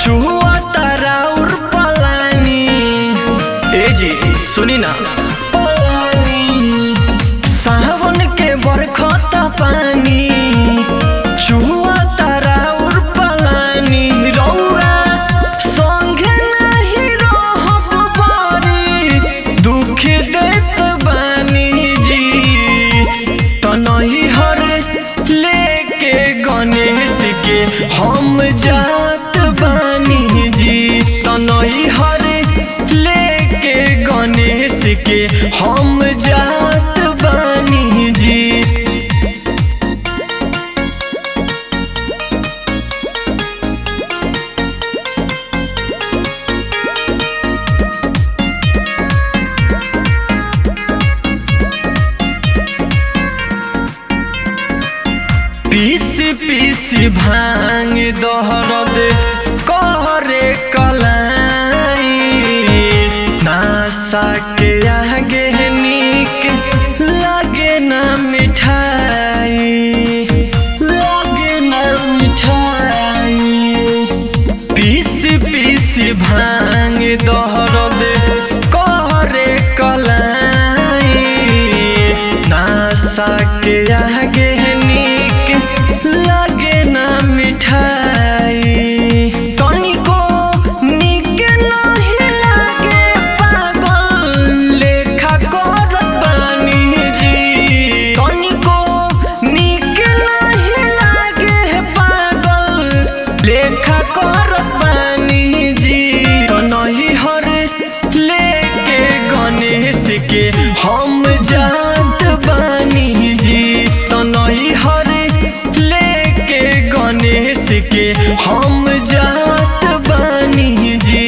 चुआ तराउर पलानी ए जी सुनी ना पलानी सावन के बरखत पानी चुआ तराउर पलानी रौरा संगे नहीं रहब बारी दुख देत बानी जी तनही हर लेके गणेश के हम जात बानी जी तनही हर लेके गणेश के हम जात बानी जी पीस पीस भांग दहरद करे कलाई नासा के आगे नीक लागे ना मिठाई लागे ना मिठाई पीस पीस भांग दहरद करे कलाई नासा के आगे नीक लागे ना मिठाई तनिको नीक नहीं लागे पागल लेखा करत बानी जी तनिको नीक नहीं लागे पागल लेखा करत बानी जी तो नहीं हर लेके गणेश के हम जात बानी जी तो नहीं हर लेके गणेश के हम जात बानी जी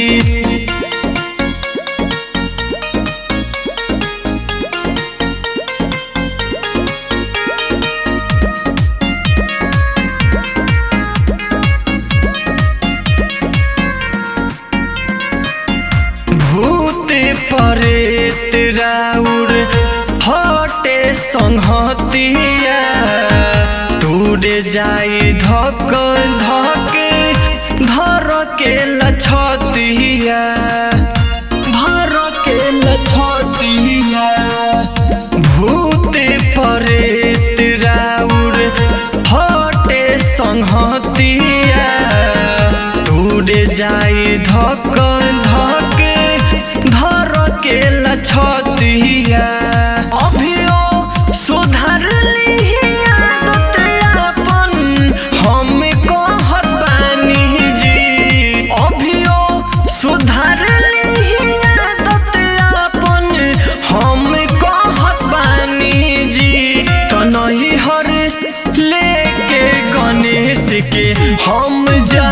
भूत परेत राउर हटे संहतिया दूरे जाई धक धके धर के लछतिया धर के लछतिया भूत परेत राउर हटे संहतिया दूरे जाई धक धके धर के लछतिया अभियो सुधर लिही आदत अपन हम कहत बानी जी अभियो सुधर लिही आदत अपन हम कहत बानी जी तो नहीं हर लेके गणेश के हम जा